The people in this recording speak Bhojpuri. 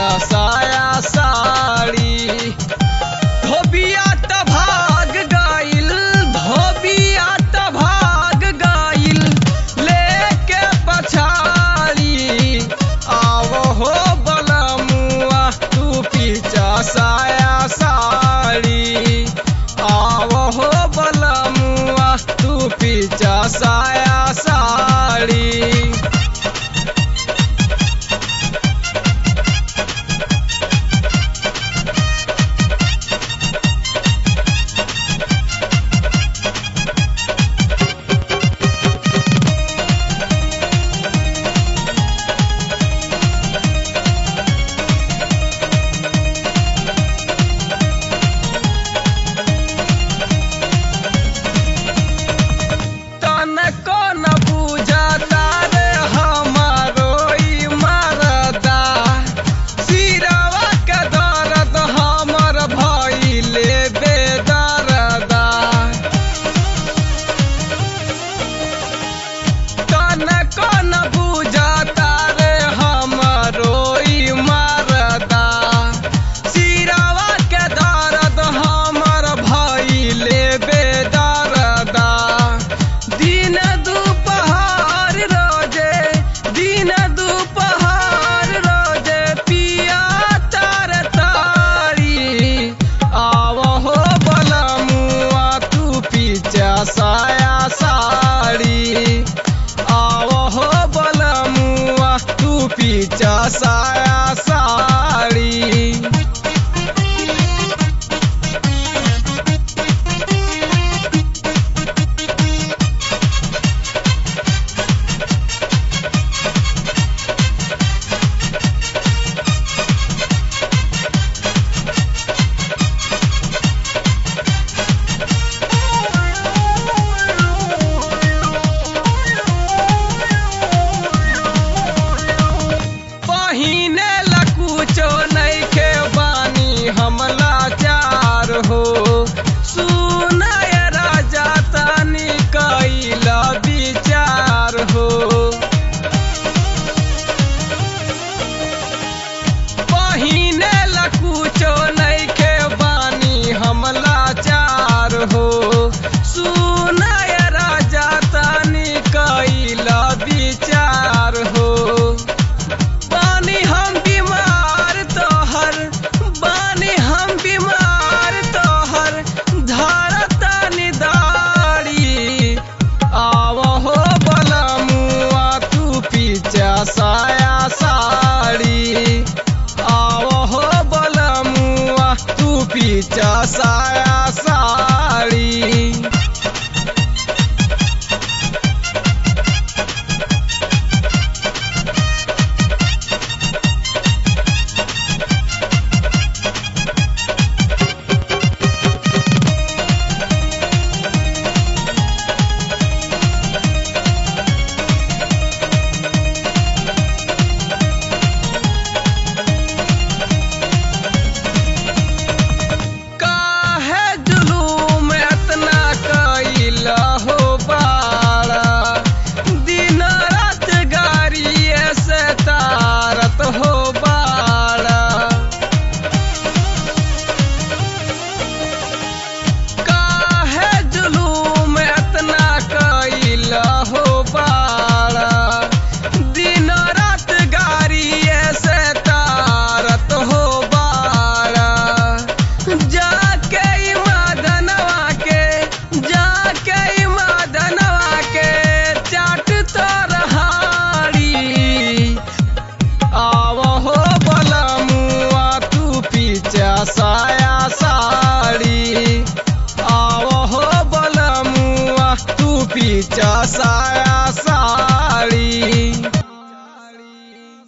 साया साड़ी धोबिया त भाग गइल धोबिया त भाग गइल लेके पछाड़ी आव हो बलमुआ तू पीछा साया साड़ी आव हो बलमुआ तू पीछा साया साड़ी तनको न बुझता रे हमारो ई मरदा सिरवा के दर्द हमर भइले बेदरदा तनको न बुझता रे हमारो ई मरदा सिरवा के दर्द हमर भइले बेदरदा दिन दुपहर रोजे दिन दुपहर रोजे पिया तार तारी आव हो बलमुआ तू पीछा साया साड़ी आव हो बलमुआ तू पीछा साया साड़ी पहिने ला कुछो नइखे बानी हमला चार हो सुनाय राजा तानी कैला विचार हो पहिने ला कुछो नइखे बानी हमला चार हो सुनाय राजा तानी कैला विचार हो बानी हम बीमार तोहर बानी हम बीमार तोहर धरता निदारी आव हो बलमुआ तू पीछा साया साड़ी आव हो बलमुआ तू पीछा साया साड़ी काहे जुलूम एतना कैला हो बाड़ा दिन रात गाड़िए से तारत हो बाड़ा काहे जुलूम एतना कैला हो बाड़ा दिन रात गाड़िए से तारत हो बाड़ा जाके ई मदनवा के जाके ई मदनवा के चाट तरहाड़ी आव हो बलमुआ तू पीछा साया साड़ी आव हो बलमुआ तू पीछा साया